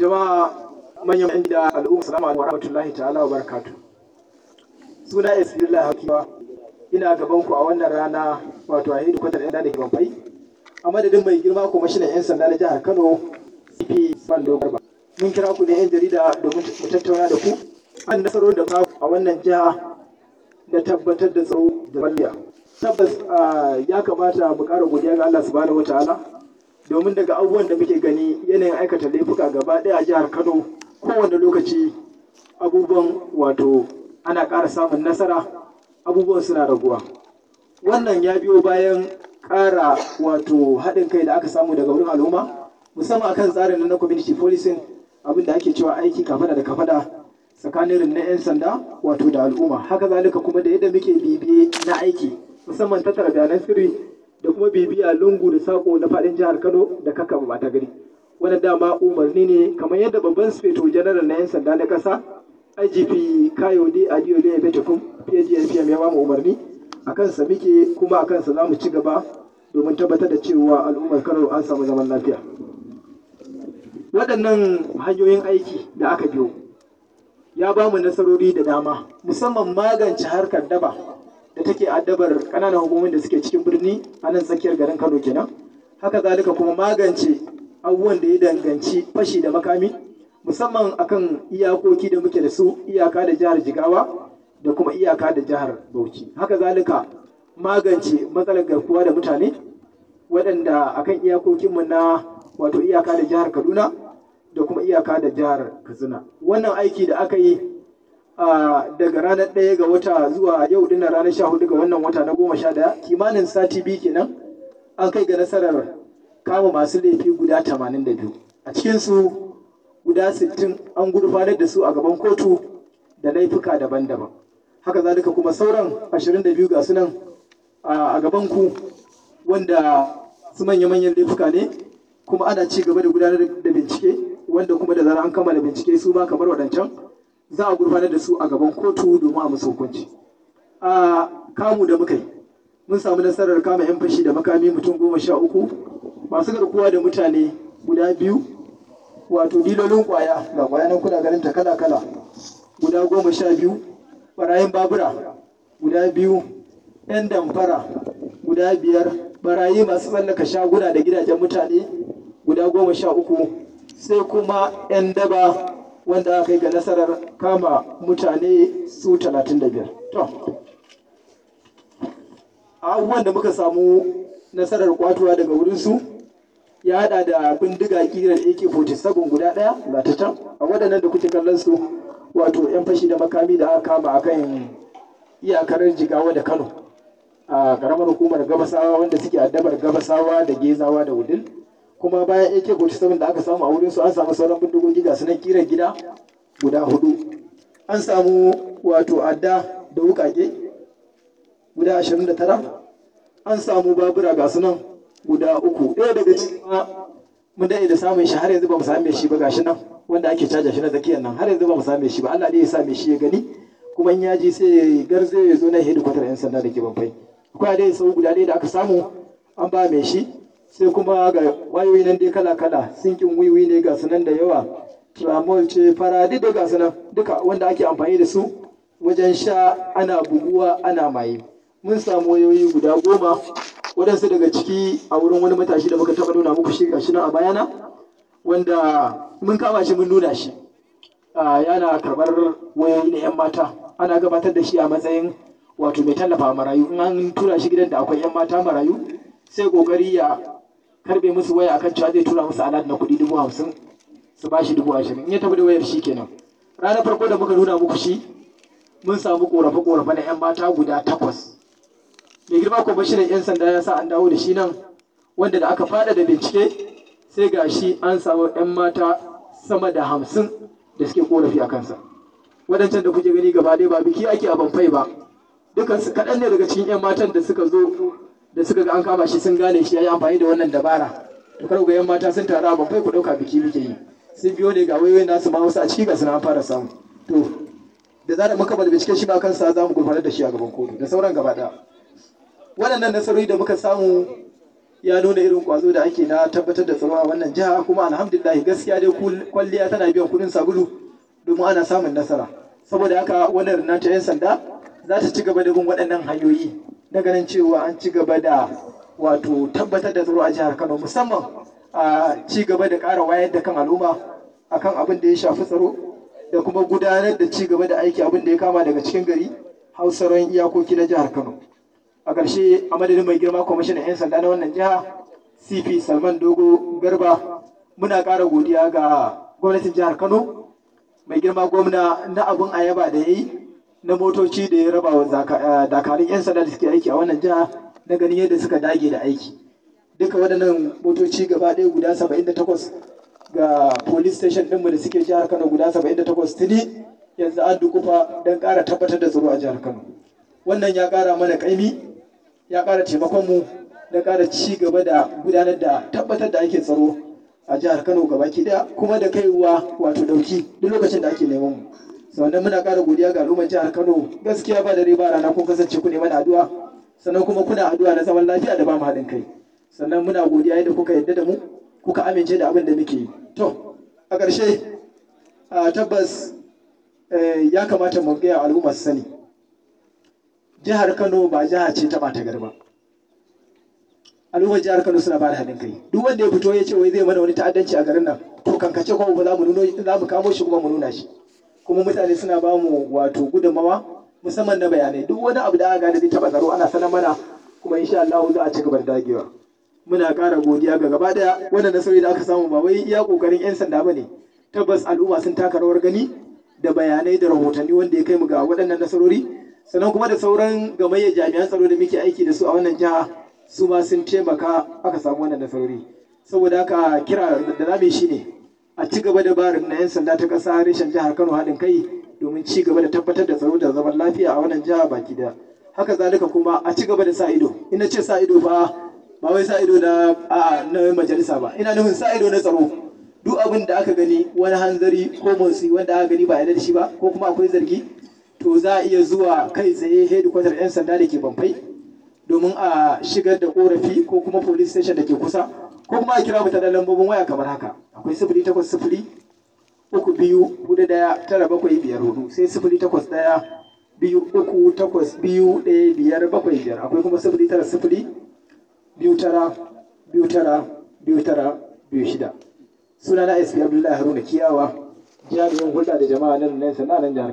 jama'a manyan yan gida al'umma salamu alaikum wa rahmatullahi ta'ala wa barakatu suna isbillah hakiwa ina gaban ku a wannan rana wato a hidu kwatar yan da ke bambai a madadin mai girma kwamishinan yan sanda na jihar kano cp bando garba mun kira ku ne yan jarida domin mu tattauna da ku an nasarorin da ba a wannan jiha da tabbatar da tsaro da balliya tabbas ya kamata mu ƙara godiya ga Allah subhanahu wataala domin daga abubuwan da muke gani yanayin aikata laifuka gaba ɗaya a jihar Kano kowane lokaci abubuwan wato ana ƙara samun nasara abubuwan suna raguwa wannan ya biyo bayan ƙara wato haɗin kai da aka samu daga wurin al'umma musamman akan tsarin na community policing abin da ake cewa aiki kafada da kafada tsakanin na 'yan sanda wato da al'umma haka zalika kuma da yadda muke bibiye na aiki musamman tattara bayanan sirri da kuma bibiya lungu da sako na faɗin jihar kano da kaka ba ta gari wannan dama umarni ne kamar yadda babban sufeto janaral na 'yan sanda na ƙasa igp kayode adiole efetekun pgpm ya ba mu umarni a kansa muke kuma a kansa za mu ci gaba domin tabbatar da cewa al'ummar kano an samu zaman lafiya waɗannan hanyoyin aiki da aka biyo ya ba mu nasarori da dama musamman magance harkar daba da take addabar ƙananan hukumomin da suke cikin birni a nan tsakiyar garin kano kenan haka zalika kuma magance abubuwan da ya danganci fashi da makami musamman akan iyakoki da muke da su iyaka da jihar jigawa da kuma iyaka da jihar bauchi haka zalika magance matsalar garkuwa da mutane waɗanda akan iyakokinmu na wato iyaka da jihar kaduna da kuma iyaka da jihar katsina wannan aiki da aka yi daga ranar ɗaya ga wata zuwa yau dinnan ranar sha hudu ga wannan wata na goma sha daya kimanin sati biyu kenan an kai ga nasarar kama masu laifi guda tamanin da biyu a cikinsu guda sittin an gurfanar da su a gaban kotu da laifuka daban-daban haka zalika kuma sauran ashirin da biyu ga su nan a gaban ku wanda su manya-manyan laifuka ne kuma ana ci gaba da gudanar da bincike wanda kuma da zarar an kammala bincike su ma kamar waɗancan za a gurfanar da su a gaban kotu domin a musu hukunci a kamu da muka yi mun samu nasarar kama 'yan fashi da makami mutum goma sha uku masu garkuwa da mutane guda biyu wato dilolin kwaya ga kwaya nan kuna ganin ta kala kala guda goma sha biyu barayin babura guda biyu 'yan damfara guda biyar barayi masu tsallaka shaguna da gidajen mutane guda goma sha uku sai kuma 'yan daba wanda aka yi ga nasarar kama mutane su talatin da biyar. abubuwan da muka samu nasarar kwatuwa daga wurinsu ya hada da bindiga kiran ak-47 guda ɗaya ga ta can a waɗannan da kuke kallon su wato 'yan fashi da makami da aka kama a kan iyakar jigawa da kano a ƙaramar hukumar gabasawa wanda suke addabar gabasawa da gezawa da wudil kuma bayan AK47 da aka samu a wurin su an samu sauran bindigogi ga sunan kiran gida guda hudu an samu wato adda da wukake guda 29 an samu babura ga sunan guda uku ɗaya daga cikin mun daɗe da samun shi har yanzu ba mu same shi ba gashi nan wanda ake caja shi na zakiyar nan har yanzu ba mu same shi ba Allah ne ya same shi ya gani kuma in ya ji sai garze ya zo na hedikwatar 'yan sanda da ke banfai akwai dai sau guda ɗaya da aka samu an ba mai shi sai kuma ga wayoyi nan dai kala-kala sinkin wiwi ne ga sunan da yawa tramol ce fara duk da ga sunan duka wanda ake amfani da su wajen sha ana buguwa ana maye mun samu wayoyi guda goma waɗansu daga ciki a wurin wani matashi da muka taɓa nuna muku shi gashi nan a bayana wanda mun kama shi mun nuna shi yana karɓar wayoyi na 'yan mata ana gabatar da shi a matsayin wato mai tallafa marayu in an tura shi gidan da akwai 'yan mata marayu sai kokari ya karbe musu waya akan cewa zai tura musu alat na kuɗi dubu hamsin su ba shi dubu ashirin in ya tafi da wayar shi kenan ranar farko da muka nuna muku shi mun samu korafe korafe na yan mata guda takwas mai girma kwamishinan yan sanda ya sa an dawo da shi nan wanda da aka fada da bincike sai ga shi an samu yan mata sama da hamsin da suke korafi a kansa waɗancan da kuke gani gaba ɗaya ba biki ake a banfai ba dukansu kaɗan ne daga cikin yan matan da suka zo da suka ga an kama shi sun gane shi ya yi amfani da wannan dabara to kar ga yan mata sun taru a babbai ku ɗauka biki muke yi sun biyo ne ga wayoyin nasu ma wasu a ciki ga suna an fara samu to da zarar muka bada bincike shi ba kansa za mu gurfanar da shi a gaban kotu da sauran gaba ɗaya waɗannan nasarori da muka samu ya nuna irin kwazo da ake na tabbatar da tsaro a wannan jiha kuma alhamdulillah gaskiya dai kwalliya tana biyan kuɗin sabulu domin ana samun nasara saboda haka wannan rina ta 'yan sanda za ta ci gaba da bin waɗannan hanyoyi na ganin cewa an ci gaba da wato tabbatar da tsaro a jihar Kano musamman a ci gaba da ƙara wayar da kan al'umma akan abin da ya shafi tsaro da kuma gudanar da ci gaba da aiki abin da ya kama daga cikin gari hausaron iyakoki na jihar Kano. A ƙarshe a madadin mai girma kwamishinan 'yan sanda na wannan jiha CP Salman Dogo Garba muna ƙara godiya ga gwamnatin jihar Kano mai girma gwamna na abin ayaba da ya yi na motoci da ya raba wa dakarun 'yan sanda da suke aiki a wannan jiha na ganin yadda suka dage da aiki. Duka waɗannan motoci gaba ɗaya guda 78 ga police station ɗinmu da suke jihar Kano guda 78 tuni yanzu an dukufa don ƙara tabbatar da tsaro a jihar Kano. Wannan ya ƙara mana ƙaimi, ya ƙara taimakon mu da ƙara ci gaba da gudanar da tabbatar da ake tsaro a jihar Kano gabaki ɗaya kuma da kaiwa wato ɗauki duk lokacin da ake neman mu. Sannan muna ƙara godiya ga al'ummar jihar Kano gaskiya ba dare ba rana kun kasance ku neman addu'a sannan kuma kuna addu'a na zaman lafiya da ba mu haɗin kai. Sannan muna godiya yadda kuka yadda da mu kuka amince da abin da muke yi. To, a ƙarshe, tabbas ya kamata mu gaya al'umma su sani. Jihar Kano ba jiha ce ta ɓata garba. Al'ummar jihar Kano suna ba da haɗin kai. Duk wanda ya fito ya ce wai zai mana wani ta'addanci a garin nan, to kankace kuma ba za mu nuno za mu kamo shi kuma mu nuna shi. Kuma mutane suna ba mu wato gudunmawa musamman na bayanai. Duk wani abu da aka gane zai taɓa tsaro ana sanar mana kuma insha Allah za a ci gaba da dagewa. muna ƙara godiya ga gaba daya wannan nasarori da aka samu ba wai iya kokarin yan sanda bane tabbas al'umma sun taka rawar gani da bayanai da rahotanni wanda ya kai mu ga waɗannan nasarori sannan kuma da sauran gamayyar jami'an tsaro da muke aiki da su a wannan jiha su ma sun taimaka aka samu wannan nasarori saboda haka kira da zamu shi ne a ci gaba da barin na yan sanda ta ƙasa reshen jihar Kano haɗin kai domin ci gaba da tabbatar da tsaro da zaman lafiya a wannan jiha baki daya haka zalika kuma a ci gaba da sa ido ina ce sa ido fa ba wai sa ido na a na majalisa ba ina nufin sa ido na tsaro duk abin da aka gani wani hanzari ko motsi wanda aka gani ba yarda da shi ba ko kuma akwai zargi to za a iya zuwa kai tsaye hedikwatar 'yan sanda da ke bamfai domin a shigar da korafi ko kuma police station da ke kusa ko kuma a kira mu ta lambobin waya kamar haka akwai sifili takwas sifili uku biyu hudu daya tara bakwai biyar hudu sai sifili takwas daya biyu uku takwas biyu ɗaya biyar bakwai biyar akwai kuma sifili tara sifili biyu tara biyu tara biyu tara biyu shida suna na sp abdullahi haruna kiyawa jami'in hulɗa da jama'a nan nan jihar